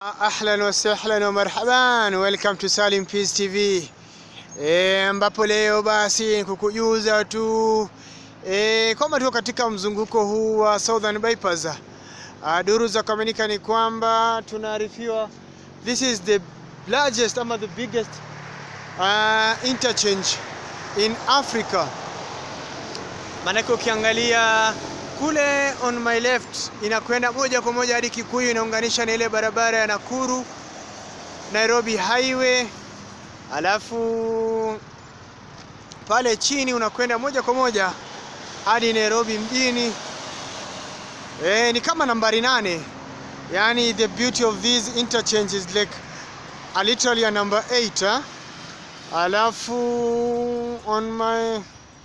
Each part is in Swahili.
Ahlan wa sahlan wa marhaban, welcome to Salim Peace TV e, ambapo leo basi kukujuza tu e, kwamba tuko katika mzunguko huu wa Southern Bypass. Uh, duru za kuaminika ni kwamba tunaarifiwa this is the largest ama the biggest uh, interchange in Africa. Maanake ukiangalia kule on my left inakwenda moja kwa moja hadi Kikuyu, inaunganisha na ile barabara ya Nakuru Nairobi highway, alafu pale chini unakwenda moja kwa moja hadi Nairobi mjini. E, ni kama nambari nane. Yani the beauty of these interchange is like a literally a number 8 eh? Alafu on my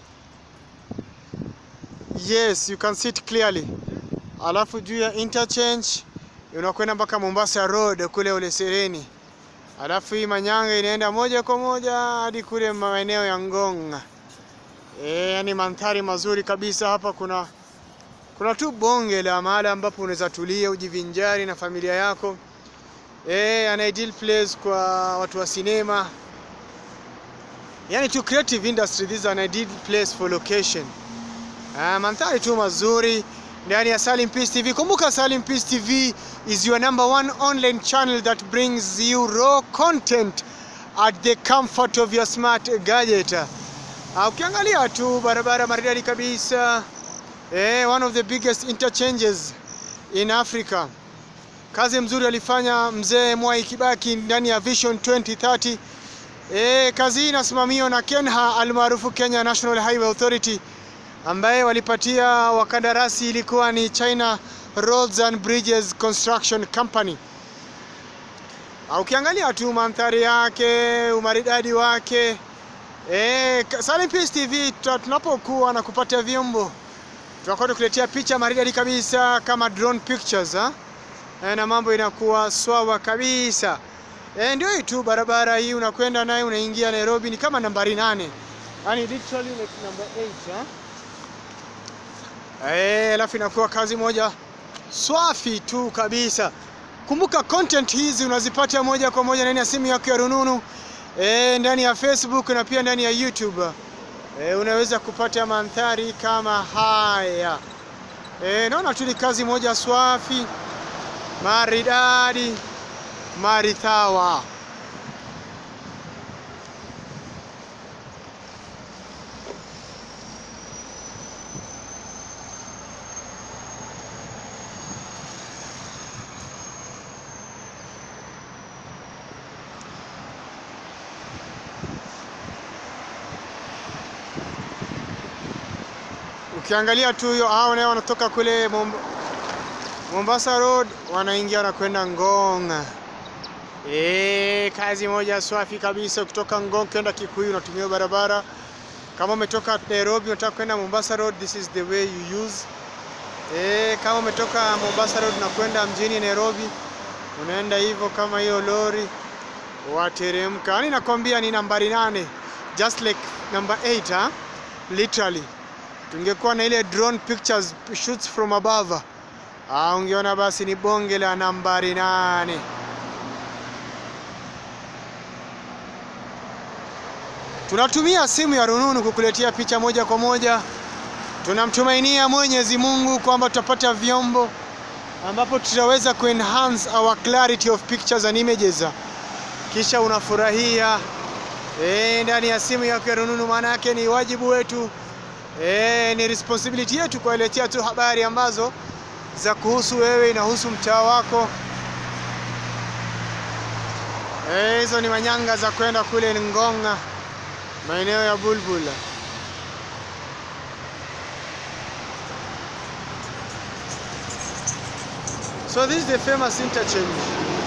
Yes, you can see it clearly. Alafu juu ya interchange unakwenda mpaka Mombasa Road kule ule Sereni. Alafu hii Manyanga inaenda moja kwa moja hadi kule maeneo ya Ngong. Eh, yani mandhari mazuri kabisa hapa kuna kuna tu bonge la mahali ambapo unaweza tulia ujivinjari na familia yako. Eh, an ideal place kwa watu wa sinema. Yani to creative industry this is an ideal place for location. Uh, mandhari tu mazuri ndani ya Salim Peace TV. Kumbuka Salim Peace TV is your number one online channel that brings you raw content at the comfort of your smart gadget. Uh, ukiangalia tu barabara maridadi kabisa eh, one of the biggest interchanges in Africa. Kazi mzuri alifanya mzee Mwai Kibaki ndani ya Vision 2030. Eh, kazi hii inasimamiwa na KENHA almaarufu Kenya National Highway Authority ambaye walipatia wakandarasi ilikuwa ni China Roads and Bridges Construction Company. Ukiangalia tu mandhari yake, umaridadi wake e, Salim Peace TV tunapokuwa na kupatia vyombo tunakuwa tukuletea picha maridadi kabisa kama drone pictures ha? E, na mambo inakuwa swawa kabisa e, ndio hii tu barabara hii unakwenda naye unaingia Nairobi ni kama nambari nane, yani literally like number 8 ha? Eh, alafu inakuwa kazi moja swafi tu kabisa. Kumbuka content hizi unazipata moja kwa moja ndani ya simu yako ya rununu eh, ndani ya Facebook na pia ndani ya YouTube. Eh, unaweza kupata mandhari kama haya. Eh, naona tu ni kazi moja swafi maridadi marithawa. Ukiangalia tu hiyo hao nao wanatoka kule Momb Mombasa Road wanaingia wanakwenda Ngong. Eh, kazi moja swafi kabisa kutoka Ngong kwenda Kikuyu unatumia barabara. Kama umetoka Nairobi unataka kwenda Mombasa Road, this is the way you use. Eh, kama umetoka Mombasa Road na kwenda mjini Nairobi unaenda hivyo kama hiyo lori wateremka. Yaani nakwambia ni nambari nane just like number 8 ha? Literally tungekuwa na ile drone pictures shoots from above, ah, ungeona basi ni bonge la nambari nane. Tunatumia simu ya rununu kukuletea picha moja kwa moja. Tunamtumainia Mwenyezi Mungu kwamba tutapata vyombo ambapo tutaweza kuenhance our clarity of pictures and images, kisha unafurahia eh, ndani ya simu yako ya rununu. Maana yake ni wajibu wetu E, ni responsibility yetu kuwaletea tu habari ambazo za kuhusu wewe, inahusu mtaa wako. Hizo e, ni manyanga za kwenda kule Ngonga, maeneo ya Bulbul. So this is the famous interchange.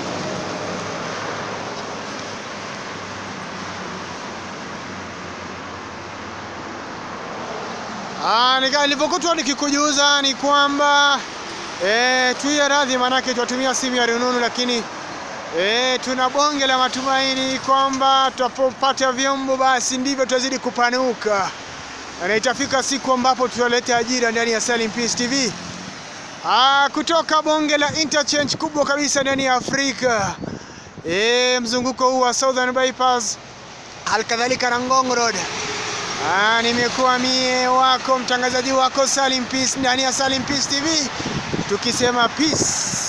Nilivyokuwa nikikujuza ni kwamba e, tuiye radhi, manake tunatumia simu ya rununu, lakini e, tuna bonge la matumaini kwamba tutapopata vyombo basi ndivyo tutazidi kupanuka na itafika siku ambapo tutaleta ajira ndani ya Salim Peace TV. Ah, kutoka bonge la interchange kubwa kabisa ndani ya Afrika. E, mzunguko huu wa Southern Bypass halikadhalika na Ngong Road. Ah, nimekuwa mie wako mtangazaji wako Salim Peace ndani ya Salim Peace TV tukisema peace.